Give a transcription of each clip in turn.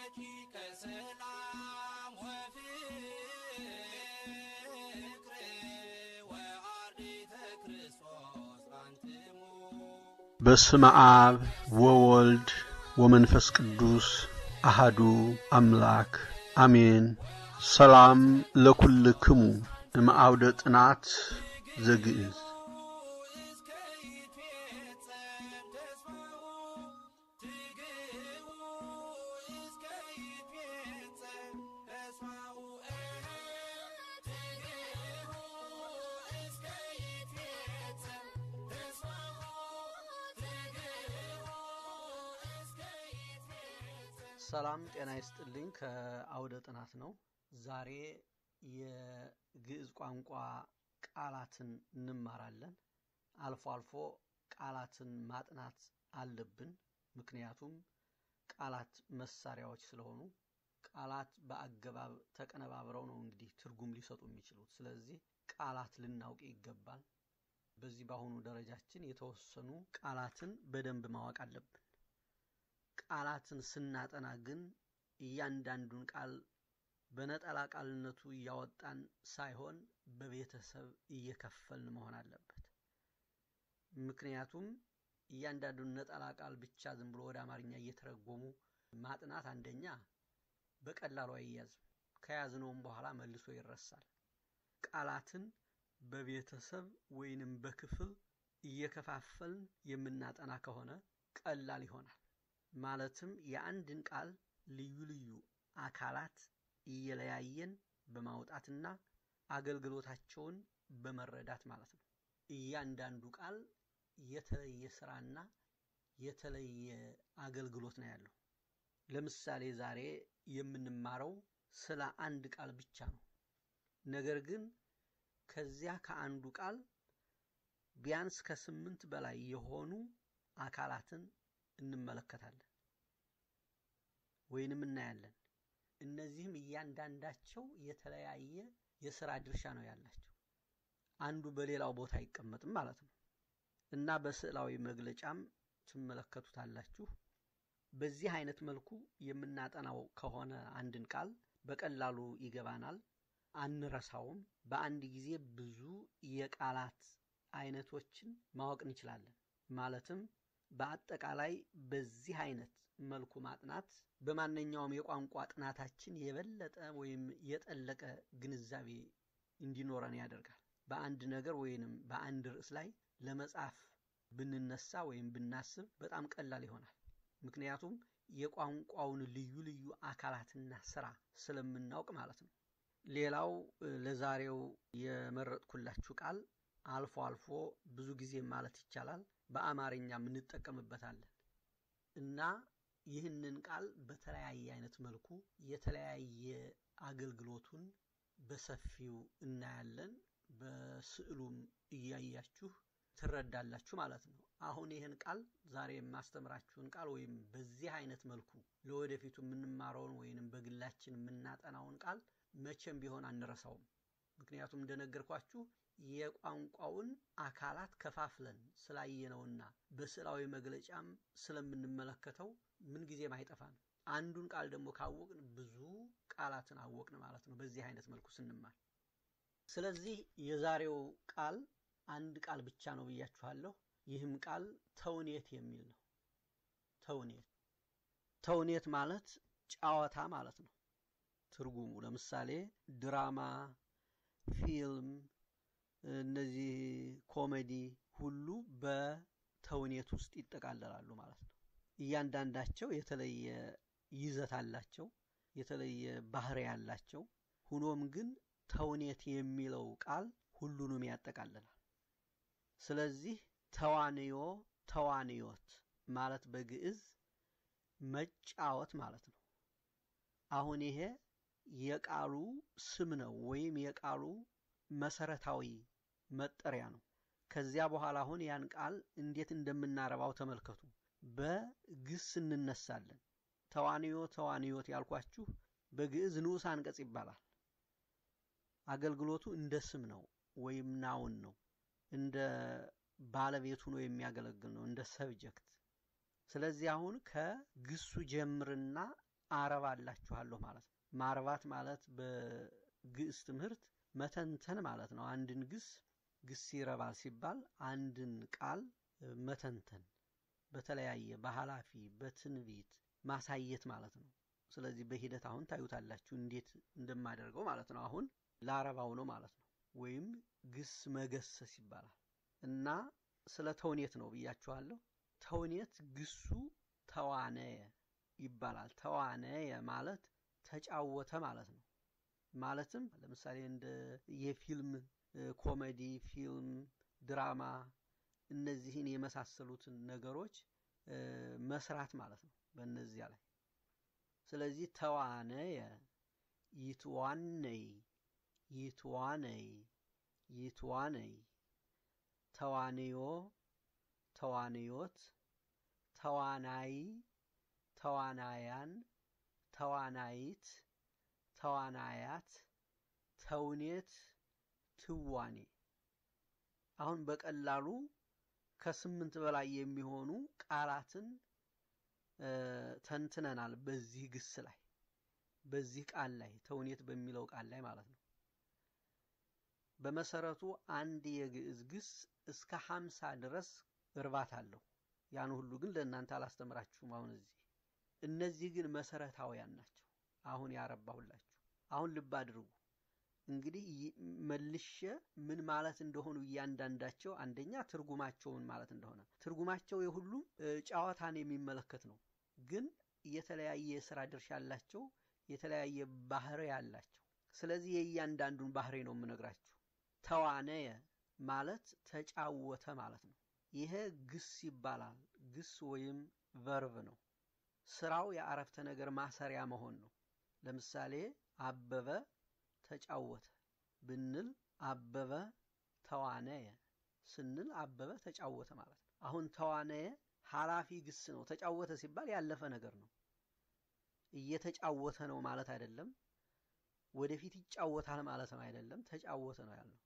ረቂቀ ሰላም ወፍቅር ወአርዲተ ክርስቶስ አንትሙ በስመ አብ ወወልድ ወመንፈስ ቅዱስ አሃዱ አምላክ አሜን። ሰላም ለኩልክሙ እምአውደ ጥናት ዘግእዝ እስከ ይትፌጸም ተስፋሁ ትግህቡ እስከ ይትፌጸም ተስፋሁ ትግህቡ እስከ ይትፌጸም ተስፋሁ ትግህቡ እስከ ይትፌጸም ሰላም ጤና ይስጥልኝ። ከአውደ ጥናት ነው። ዛሬ የግዕዝ ቋንቋ ቃላትን እንማራለን። አልፎ አልፎ ቃላትን ማጥናት አለብን። ምክንያቱም ቃላት መሳሪያዎች ስለሆኑ ቃላት በአገባብ ተቀነባብረው ነው እንግዲህ ትርጉም ሊሰጡ የሚችሉት። ስለዚህ ቃላት ልናውቅ ይገባል። በዚህ በአሁኑ ደረጃችን የተወሰኑ ቃላትን በደንብ ማወቅ አለብን። ቃላትን ስናጠና ግን እያንዳንዱን ቃል በነጠላ ቃልነቱ እያወጣን ሳይሆን በቤተሰብ እየከፈልን መሆን አለበት። ምክንያቱም እያንዳንዱን ነጠላ ቃል ብቻ ዝም ብሎ ወደ አማርኛ እየተረጎሙ ማጥናት አንደኛ በቀላሉ አይያዝም፣ ከያዝነውም በኋላ መልሶ ይረሳል። ቃላትን በቤተሰብ ወይንም በክፍል እየከፋፈልን የምናጠና ከሆነ ቀላል ይሆናል። ማለትም የአንድን ቃል ልዩ ልዩ አካላት እየለያየን በማውጣትና አገልግሎታቸውን በመረዳት ማለት ነው። እያንዳንዱ ቃል የተለየ ስራና የተለየ አገልግሎት ነው ያለው። ለምሳሌ ዛሬ የምንማረው ስለ አንድ ቃል ብቻ ነው። ነገር ግን ከዚያ ከአንዱ ቃል ቢያንስ ከስምንት በላይ የሆኑ አካላትን እንመለከታለን ወይንም እናያለን። እነዚህም እያንዳንዳቸው የተለያየ የስራ ድርሻ ነው ያላቸው። አንዱ በሌላው ቦታ አይቀመጥም ማለት ነው እና በስዕላዊ መግለጫም ትመለከቱታላችሁ። በዚህ አይነት መልኩ የምናጠናው ከሆነ አንድን ቃል በቀላሉ ይገባናል፣ አንረሳውም። በአንድ ጊዜ ብዙ የቃላት አይነቶችን ማወቅ እንችላለን። ማለትም በአጠቃላይ በዚህ አይነት መልኩ ማጥናት በማንኛውም የቋንቋ ጥናታችን የበለጠ ወይም የጠለቀ ግንዛቤ እንዲኖረን ያደርጋል። በአንድ ነገር ወይንም በአንድ ርዕስ ላይ ለመጻፍ ብንነሳ ወይም ብናስብ በጣም ቀላል ይሆናል። ምክንያቱም የቋንቋውን ልዩ ልዩ አካላትና ስራ ስለምናውቅ ማለት ነው። ሌላው ለዛሬው የመረጥኩላችሁ ቃል አልፎ አልፎ ብዙ ጊዜ ማለት ይቻላል በአማርኛም እንጠቀምበታለን እና ይህንን ቃል በተለያየ አይነት መልኩ የተለያየ አገልግሎቱን በሰፊው እናያለን። በስዕሉም እያያችሁ ትረዳላችሁ ማለት ነው። አሁን ይህን ቃል ዛሬ የማስተምራችሁን ቃል ወይም በዚህ አይነት መልኩ ለወደፊቱ የምንማረውን ወይንም በግላችን የምናጠናውን ቃል መቼም ቢሆን አንረሳውም። ምክንያቱም እንደነገርኳችሁ የቋንቋውን አካላት ከፋፍለን ስላየነውና በስዕላዊ መግለጫም ስለምንመለከተው ምንጊዜም አይጠፋም። አንዱን ቃል ደግሞ ካወቅን ብዙ ቃላትን አወቅን ማለት ነው፣ በዚህ አይነት መልኩ ስንማር። ስለዚህ የዛሬው ቃል አንድ ቃል ብቻ ነው ብያችኋለሁ። ይህም ቃል ተውኔት የሚል ነው። ተውኔት ተውኔት ማለት ጨዋታ ማለት ነው ትርጉሙ። ለምሳሌ ድራማ፣ ፊልም እነዚህ ኮሜዲ ሁሉ በተውኔት ውስጥ ይጠቃለላሉ ማለት ነው። እያንዳንዳቸው የተለየ ይዘት አላቸው፣ የተለየ ባህሪ ያላቸው። ሁኖም ግን ተውኔት የሚለው ቃል ሁሉንም ያጠቃልላል። ስለዚህ ተዋንዮ፣ ተዋንዮት ማለት በግዕዝ መጫወት ማለት ነው። አሁን ይሄ የቃሉ ስም ነው ወይም የቃሉ መሰረታዊ መጠሪያ ነው። ከዚያ በኋላ አሁን ያን ቃል እንዴት እንደምናረባው ተመልከቱ። በግስ እንነሳለን። ተዋንዮ ተዋንዮት ያልኳችሁ በግዕዝ ንዑስ አንቀጽ ይባላል። አገልግሎቱ እንደ ስም ነው ወይም ናውን ነው። እንደ ባለቤቱ ነው የሚያገለግል ነው፣ እንደ ሰብጀክት። ስለዚህ አሁን ከግሱ ጀምርና አረባላችኋለሁ ማለት ነው። ማርባት ማለት በግዕዝ ትምህርት መተንተን ማለት ነው። አንድን ግስ ግስ ይረባል ሲባል አንድን ቃል መተንተን በተለያየ በኃላፊ በትንቢት ማሳየት ማለት ነው። ስለዚህ በሂደት አሁን ታዩታላችሁ እንዴት እንደማደርገው ማለት ነው። አሁን ላረባው ነው ማለት ነው። ወይም ግስ መገሰስ ይባላል እና ስለ ተውኔት ነው ብያችኋለሁ። ተውኔት ግሱ ተዋነየ ይባላል። ተዋነየ ማለት ተጫወተ ማለት ነው። ማለትም ለምሳሌ እንደ የፊልም ኮሜዲ፣ ፊልም፣ ድራማ እነዚህን የመሳሰሉትን ነገሮች መስራት ማለት ነው በእነዚያ ላይ ስለዚህ ተዋነየ ይትዋነይ ይትዋነይ ይትዋነይ ተዋንዮ ተዋንዮት ተዋናይ ተዋናያን ተዋናይት ተዋናያት ተውኔት ትዋኔ አሁን በቀላሉ ከስምንት በላይ የሚሆኑ ቃላትን ተንትነናል በዚህ ግስ ላይ በዚህ ቃል ላይ ተውኔት በሚለው ቃል ላይ ማለት ነው። በመሰረቱ አንድ የግዕዝ ግስ እስከ ሀምሳ ድረስ እርባት አለው። ያን ሁሉ ግን ለእናንተ አላስተምራችሁም አሁን እዚህ። እነዚህ ግን መሰረታውያን ናቸው። አሁን ያረባሁላችሁ። አሁን ልብ አድርጉ። እንግዲህ መልሼ ምን ማለት እንደሆኑ እያንዳንዳቸው አንደኛ ትርጉማቸውን ማለት እንደሆነ ትርጉማቸው የሁሉም ጨዋታን የሚመለከት ነው። ግን የተለያየ የስራ ድርሻ ያላቸው የተለያየ ባህሪ ያላቸው። ስለዚህ የእያንዳንዱን ባህሪ ነው የምነግራችሁ። ተዋነየ ማለት ተጫወተ ማለት ነው። ይሄ ግስ ይባላል። ግስ ወይም ቨርብ ነው። ስራው የአረፍተ ነገር ማሰሪያ መሆን ነው። ለምሳሌ አበበ ተጫወተ ብንል አበበ ተዋነየ ስንል አበበ ተጫወተ ማለት ነው። አሁን ተዋነየ ኃላፊ ግስ ነው። ተጫወተ ሲባል ያለፈ ነገር ነው። እየተጫወተ ነው ማለት አይደለም። ወደፊት ይጫወታል ማለት ነው አይደለም። ተጫወተ ነው ያልነው።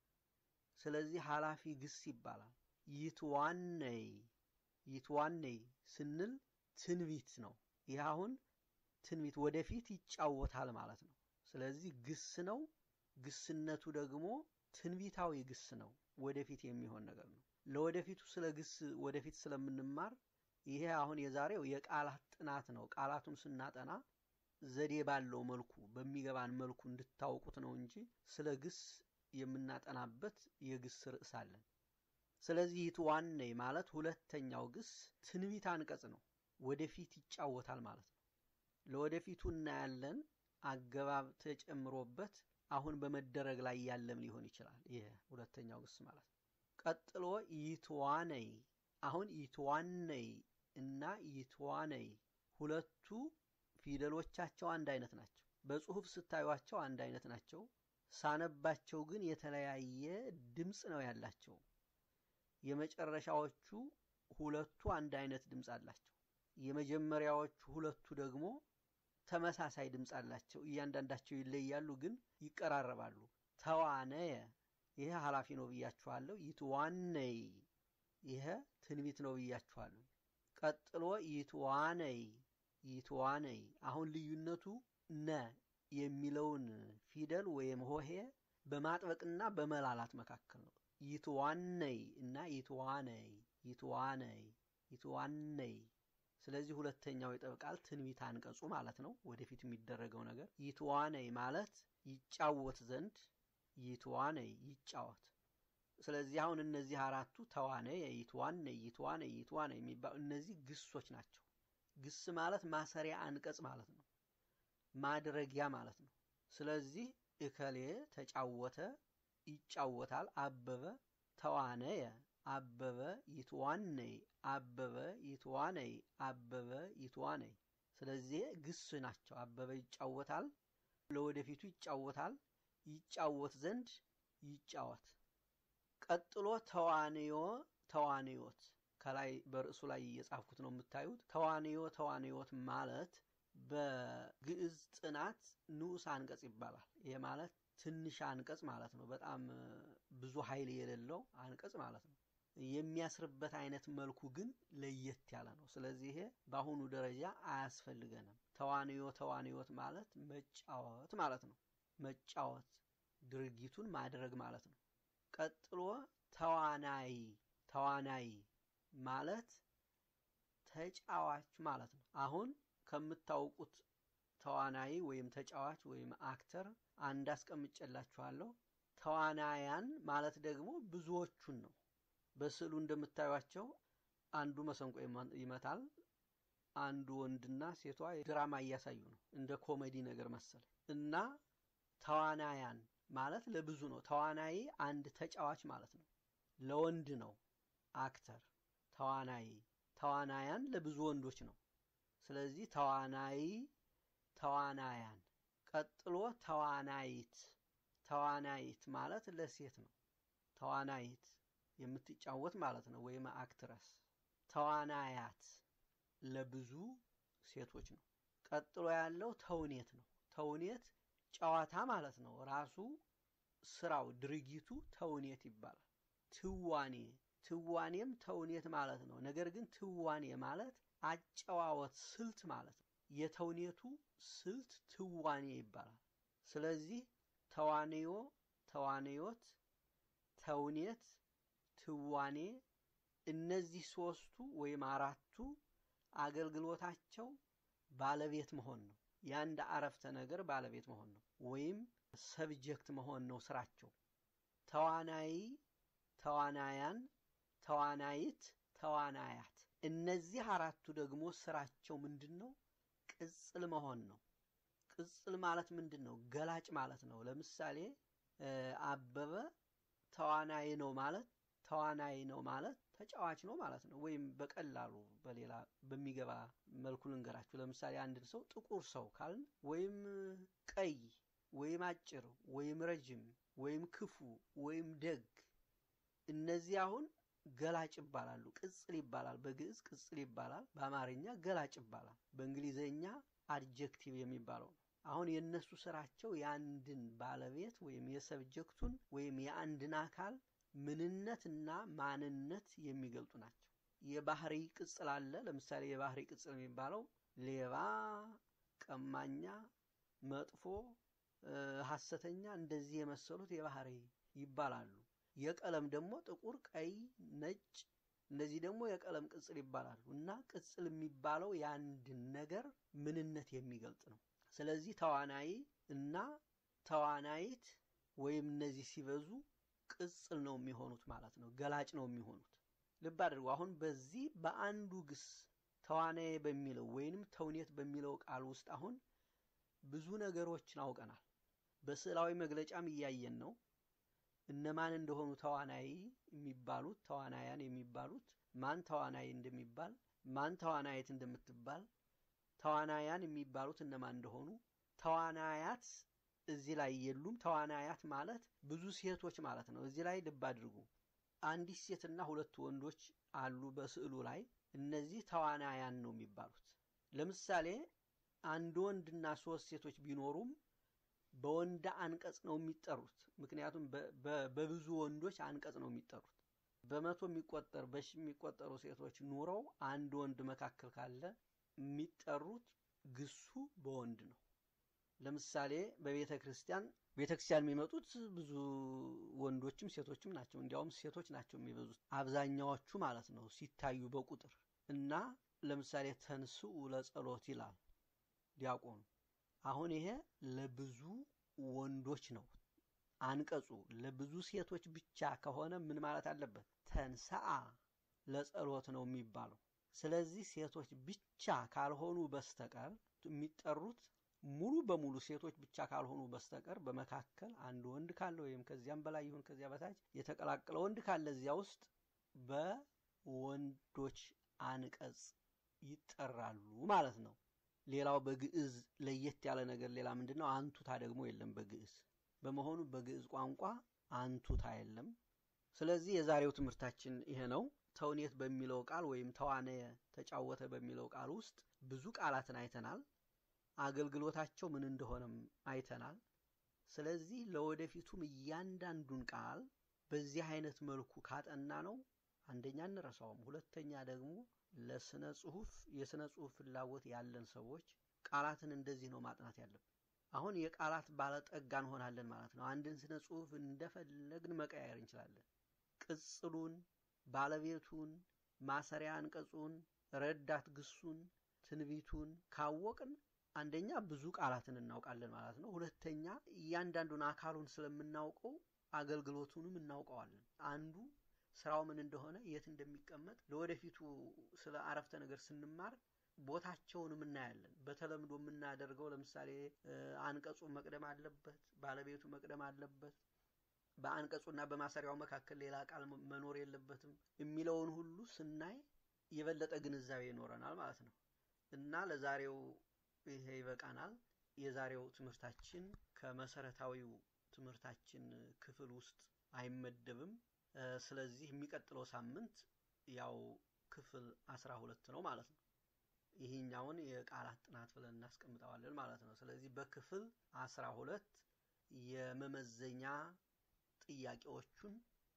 ስለዚህ ኃላፊ ግስ ይባላል። ይትዋነይ ይትዋነይ ስንል ትንቢት ነው። ይህ አሁን ትንቢት ወደፊት ይጫወታል ማለት ነው። ስለዚህ ግስ ነው። ግስነቱ ደግሞ ትንቢታዊ ግስ ነው። ወደፊት የሚሆን ነገር ነው። ለወደፊቱ ስለ ግስ ወደፊት ስለምንማር ይሄ አሁን የዛሬው የቃላት ጥናት ነው። ቃላቱን ስናጠና ዘዴ ባለው መልኩ በሚገባን መልኩ እንድታውቁት ነው እንጂ ስለ ግስ የምናጠናበት የግስ ርዕስ አለን። ስለዚህ ይትዋነይ ማለት ሁለተኛው ግስ ትንቢት አንቀጽ ነው። ወደፊት ይጫወታል ማለት ነው። ለወደፊቱ እናያለን አገባብ ተጨምሮበት አሁን በመደረግ ላይ ያለም ሊሆን ይችላል። ይሄ ሁለተኛው ግስ ማለት ነው። ቀጥሎ ይትዋነይ አሁን ይትዋነይ እና ይትዋነይ ሁለቱ ፊደሎቻቸው አንድ አይነት ናቸው። በጽሁፍ ስታዩቸው አንድ አይነት ናቸው። ሳነባቸው ግን የተለያየ ድምፅ ነው ያላቸው። የመጨረሻዎቹ ሁለቱ አንድ አይነት ድምፅ አላቸው። የመጀመሪያዎቹ ሁለቱ ደግሞ ተመሳሳይ ድምፅ አላቸው። እያንዳንዳቸው ይለያሉ፣ ግን ይቀራረባሉ። ተዋነየ ይሄ ኃላፊ ነው ብያችኋለሁ። ይትዋነይ ይሄ ትንቢት ነው ብያችኋለሁ። ቀጥሎ ይትዋነይ ይትዋነይ አሁን ልዩነቱ ነ የሚለውን ፊደል ወይም ሆሄ በማጥበቅና በመላላት መካከል ነው። ይትዋነይ እና ይትዋነይ ይትዋነይ ይትዋነይ ስለዚህ ሁለተኛው ይጠብቃል ትንቢት አንቀጹ ማለት ነው። ወደፊት የሚደረገው ነገር ይትዋነይ ማለት ይጫወት ዘንድ ይትዋነይ ይጫወት። ስለዚህ አሁን እነዚህ አራቱ ተዋነይ፣ ይትዋነይ፣ ይትዋነይ፣ ይትዋነይ የሚባሉ እነዚህ ግሶች ናቸው። ግስ ማለት ማሰሪያ አንቀጽ ማለት ነው። ማድረጊያ ማለት ነው። ስለዚህ እከሌ ተጫወተ፣ ይጫወታል። አበበ ተዋነየ፣ አበበ ይትዋነይ፣ አበበ ይትዋነይ፣ አበበ ይትዋነይ። ስለዚህ ግስ ናቸው። አበበ ይጫወታል፣ ለወደፊቱ ይጫወታል፣ ይጫወት ዘንድ ይጫወት። ቀጥሎ ተዋንዮ ተዋንዮት ከላይ በርዕሱ ላይ እየጻፍኩት ነው የምታዩት። ተዋንዮ ተዋንዮት ማለት በግዕዝ ጥናት ንዑስ አንቀጽ ይባላል። ይሄ ማለት ትንሽ አንቀጽ ማለት ነው። በጣም ብዙ ኃይል የሌለው አንቀጽ ማለት ነው። የሚያስርበት አይነት መልኩ ግን ለየት ያለ ነው። ስለዚህ ይሄ በአሁኑ ደረጃ አያስፈልገንም። ተዋንዮ ተዋንዮት ማለት መጫወት ማለት ነው። መጫወት ድርጊቱን ማድረግ ማለት ነው። ቀጥሎ ተዋናይ ተዋናይ ማለት ተጫዋች ማለት ነው። አሁን ከምታውቁት ተዋናይ ወይም ተጫዋች ወይም አክተር አንድ አስቀምጬላችኋለሁ። ተዋናያን ማለት ደግሞ ብዙዎቹን ነው። በስዕሉ እንደምታዩቸው አንዱ መሰንቆ ይመታል፣ አንዱ ወንድና ሴቷ ድራማ እያሳዩ ነው። እንደ ኮሜዲ ነገር መሰለ እና ተዋናያን ማለት ለብዙ ነው። ተዋናይ አንድ ተጫዋች ማለት ነው። ለወንድ ነው አክተር። ተዋናይ ተዋናያን ለብዙ ወንዶች ነው። ስለዚህ ተዋናይ ተዋናያን። ቀጥሎ ተዋናይት ተዋናይት ማለት ለሴት ነው። ተዋናይት የምትጫወት ማለት ነው፣ ወይም አክትረስ። ተዋናያት ለብዙ ሴቶች ነው። ቀጥሎ ያለው ተውኔት ነው። ተውኔት ጨዋታ ማለት ነው። ራሱ ስራው ድርጊቱ ተውኔት ይባላል። ትዋኔ ትዋኔም ተውኔት ማለት ነው። ነገር ግን ትዋኔ ማለት አጨዋወት ስልት ማለት ነው። የተውኔቱ ስልት ትዋኔ ይባላል። ስለዚህ ተዋንዮ፣ ተዋንዮት፣ ተውኔት፣ ትዋኔ እነዚህ ሶስቱ ወይም አራቱ አገልግሎታቸው ባለቤት መሆን ነው። የአንድ አረፍተ ነገር ባለቤት መሆን ነው፣ ወይም ሰብጀክት መሆን ነው ስራቸው። ተዋናይ፣ ተዋናያን፣ ተዋናይት፣ ተዋናያት እነዚህ አራቱ ደግሞ ስራቸው ምንድን ነው? ቅጽል መሆን ነው። ቅጽል ማለት ምንድን ነው? ገላጭ ማለት ነው። ለምሳሌ አበበ ተዋናይ ነው ማለት ተዋናይ ነው ማለት ተጫዋች ነው ማለት ነው። ወይም በቀላሉ በሌላ በሚገባ መልኩ ልንገራችሁ። ለምሳሌ አንድን ሰው ጥቁር ሰው ካልን ወይም ቀይ ወይም አጭር ወይም ረጅም ወይም ክፉ ወይም ደግ እነዚህ አሁን ገላጭ ይባላሉ። ቅጽል ይባላል። በግዕዝ ቅጽል ይባላል። በአማርኛ ገላጭ ይባላል። በእንግሊዘኛ አድጀክቲቭ የሚባለው ነው። አሁን የእነሱ ስራቸው የአንድን ባለቤት ወይም የሰብጀክቱን ወይም የአንድን አካል ምንነትና ማንነት የሚገልጡ ናቸው። የባህሪ ቅጽል አለ። ለምሳሌ የባህሪ ቅጽል የሚባለው ሌባ፣ ቀማኛ፣ መጥፎ፣ ሐሰተኛ እንደዚህ የመሰሉት የባህሪ ይባላሉ። የቀለም ደግሞ ጥቁር፣ ቀይ፣ ነጭ እነዚህ ደግሞ የቀለም ቅጽል ይባላሉ። እና ቅጽል የሚባለው የአንድን ነገር ምንነት የሚገልጥ ነው። ስለዚህ ተዋናይ እና ተዋናይት ወይም እነዚህ ሲበዙ ቅጽል ነው የሚሆኑት ማለት ነው። ገላጭ ነው የሚሆኑት። ልብ አድርጉ። አሁን በዚህ በአንዱ ግስ ተዋናይ በሚለው ወይንም ተውኔት በሚለው ቃል ውስጥ አሁን ብዙ ነገሮችን አውቀናል። በስዕላዊ መግለጫም እያየን ነው። እነማን እንደሆኑ ተዋናይ የሚባሉት ተዋናያን የሚባሉት ማን ተዋናይ እንደሚባል ማን ተዋናይት እንደምትባል ተዋናያን የሚባሉት እነማን እንደሆኑ ተዋናያት እዚህ ላይ የሉም። ተዋናያት ማለት ብዙ ሴቶች ማለት ነው። እዚህ ላይ ልብ አድርጉ። አንዲት ሴትና ሁለት ወንዶች አሉ በስዕሉ ላይ። እነዚህ ተዋናያን ነው የሚባሉት። ለምሳሌ አንድ ወንድና ሶስት ሴቶች ቢኖሩም በወንድ አንቀጽ ነው የሚጠሩት። ምክንያቱም በብዙ ወንዶች አንቀጽ ነው የሚጠሩት። በመቶ የሚቆጠር በሺ የሚቆጠሩ ሴቶች ኑረው አንድ ወንድ መካከል ካለ የሚጠሩት ግሱ በወንድ ነው። ለምሳሌ በቤተ ክርስቲያን ቤተ ክርስቲያን የሚመጡት ብዙ ወንዶችም ሴቶችም ናቸው። እንዲያውም ሴቶች ናቸው የሚበዙት አብዛኛዎቹ ማለት ነው ሲታዩ በቁጥር እና ለምሳሌ ተንስኡ ለጸሎት ይላል ዲያቆኑ። አሁን ይሄ ለብዙ ወንዶች ነው አንቀጹ። ለብዙ ሴቶች ብቻ ከሆነ ምን ማለት አለበት? ተንሰአ ለጸሎት ነው የሚባለው። ስለዚህ ሴቶች ብቻ ካልሆኑ በስተቀር የሚጠሩት ሙሉ በሙሉ ሴቶች ብቻ ካልሆኑ በስተቀር በመካከል አንድ ወንድ ካለ ወይም ከዚያም በላይ ይሁን ከዚያ በታች የተቀላቀለ ወንድ ካለ እዚያ ውስጥ በወንዶች አንቀጽ ይጠራሉ ማለት ነው። ሌላው በግዕዝ ለየት ያለ ነገር ሌላ ምንድን ነው? አንቱታ ደግሞ የለም በግዕዝ በመሆኑ በግዕዝ ቋንቋ አንቱታ የለም። ስለዚህ የዛሬው ትምህርታችን ይሄ ነው። ተውኔት በሚለው ቃል ወይም ተዋነየ ተጫወተ በሚለው ቃል ውስጥ ብዙ ቃላትን አይተናል። አገልግሎታቸው ምን እንደሆነም አይተናል። ስለዚህ ለወደፊቱም እያንዳንዱን ቃል በዚህ አይነት መልኩ ካጠና ነው አንደኛ እንረሳውም፣ ሁለተኛ ደግሞ ለስነ ጽሁፍ የስነ ጽሁፍ ፍላጎት ያለን ሰዎች ቃላትን እንደዚህ ነው ማጥናት ያለብን። አሁን የቃላት ባለጠጋ እንሆናለን ማለት ነው። አንድን ስነ ጽሁፍ እንደፈለግን መቀያየር እንችላለን። ቅጽሉን፣ ባለቤቱን፣ ማሰሪያ አንቀጹን፣ ረዳት ግሱን፣ ትንቢቱን ካወቅን አንደኛ ብዙ ቃላትን እናውቃለን ማለት ነው። ሁለተኛ እያንዳንዱን አካሉን ስለምናውቀው አገልግሎቱንም እናውቀዋለን። አንዱ ስራው ምን እንደሆነ የት እንደሚቀመጥ ለወደፊቱ ስለ አረፍተ ነገር ስንማር ቦታቸውንም እናያለን። በተለምዶ የምናደርገው ለምሳሌ አንቀጹ መቅደም አለበት፣ ባለቤቱ መቅደም አለበት፣ በአንቀጹና በማሰሪያው መካከል ሌላ ቃል መኖር የለበትም የሚለውን ሁሉ ስናይ የበለጠ ግንዛቤ ይኖረናል ማለት ነው እና ለዛሬው ይሄ ይበቃናል። የዛሬው ትምህርታችን ከመሰረታዊው ትምህርታችን ክፍል ውስጥ አይመደብም። ስለዚህ የሚቀጥለው ሳምንት ያው ክፍል አስራ ሁለት ነው ማለት ነው። ይህኛውን የቃላት ጥናት ብለን እናስቀምጠዋለን ማለት ነው። ስለዚህ በክፍል አስራ ሁለት የመመዘኛ ጥያቄዎቹን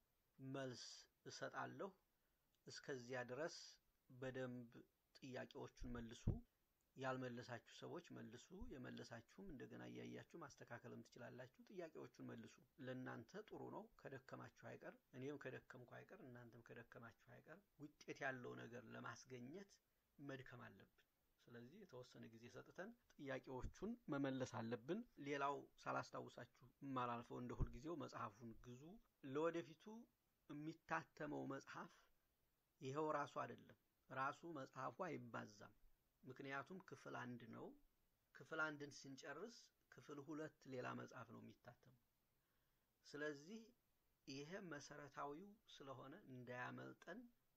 መልስ እሰጣለሁ። እስከዚያ ድረስ በደንብ ጥያቄዎቹን መልሱ። ያልመለሳችሁ ሰዎች መልሱ። የመለሳችሁም እንደገና እያያችሁ ማስተካከልም ትችላላችሁ። ጥያቄዎቹን መልሱ። ለእናንተ ጥሩ ነው። ከደከማችሁ አይቀር እኔም ከደከምኩ አይቀር እናንተም ከደከማችሁ አይቀር ውጤት ያለው ነገር ለማስገኘት መድከም አለብን። ስለዚህ የተወሰነ ጊዜ ሰጥተን ጥያቄዎቹን መመለስ አለብን። ሌላው ሳላስታውሳችሁ የማላልፈው እንደ ሁልጊዜው መጽሐፉን ግዙ። ለወደፊቱ የሚታተመው መጽሐፍ ይኸው ራሱ አይደለም። ራሱ መጽሐፉ አይባዛም። ምክንያቱም ክፍል አንድ ነው። ክፍል አንድን ስንጨርስ ክፍል ሁለት ሌላ መጽሐፍ ነው የሚታተመው። ስለዚህ ይሄ መሰረታዊው ስለሆነ እንዳያመልጠን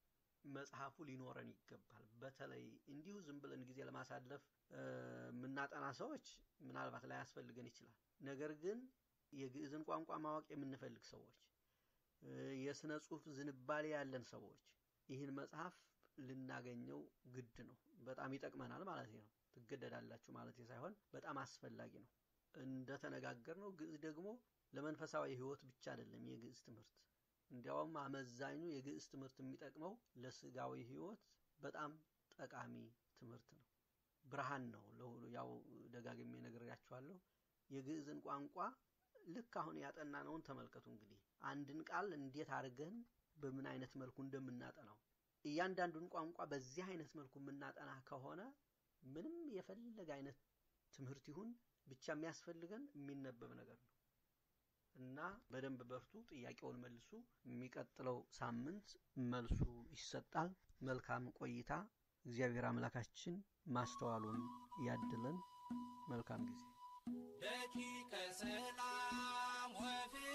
መጽሐፉ ሊኖረን ይገባል። በተለይ እንዲሁ ዝም ብለን ጊዜ ለማሳለፍ የምናጠና ሰዎች ምናልባት ላያስፈልገን ይችላል። ነገር ግን የግዕዝን ቋንቋ ማወቅ የምንፈልግ ሰዎች፣ የስነ ጽሁፍ ዝንባሌ ያለን ሰዎች ይህን መጽሐፍ ልናገኘው ግድ ነው። በጣም ይጠቅመናል ማለት ነው። ትገደዳላችሁ ማለት ሳይሆን በጣም አስፈላጊ ነው። እንደተነጋገርነው ግዕዝ ደግሞ ለመንፈሳዊ ሕይወት ብቻ አይደለም የግዕዝ ትምህርት እንዲያውም አመዛኙ የግዕዝ ትምህርት የሚጠቅመው ለስጋዊ ሕይወት በጣም ጠቃሚ ትምህርት ነው። ብርሃን ነው ለሁሉ። ያው ደጋግሜ ነግሬያችኋለሁ። የግዕዝን ቋንቋ ልክ አሁን ያጠናነውን ተመልከቱ። እንግዲህ አንድን ቃል እንዴት አድርገን በምን አይነት መልኩ እንደምናጠናው እያንዳንዱን ቋንቋ በዚህ አይነት መልኩ የምናጠና ከሆነ ምንም የፈለገ አይነት ትምህርት ይሁን ብቻ የሚያስፈልገን የሚነበብ ነገር ነው እና በደንብ በርቱ። ጥያቄውን መልሱ። የሚቀጥለው ሳምንት መልሱ ይሰጣል። መልካም ቆይታ። እግዚአብሔር አምላካችን ማስተዋሉን ያድለን። መልካም ጊዜ። ደቂቀ ሰላም ወፍቅር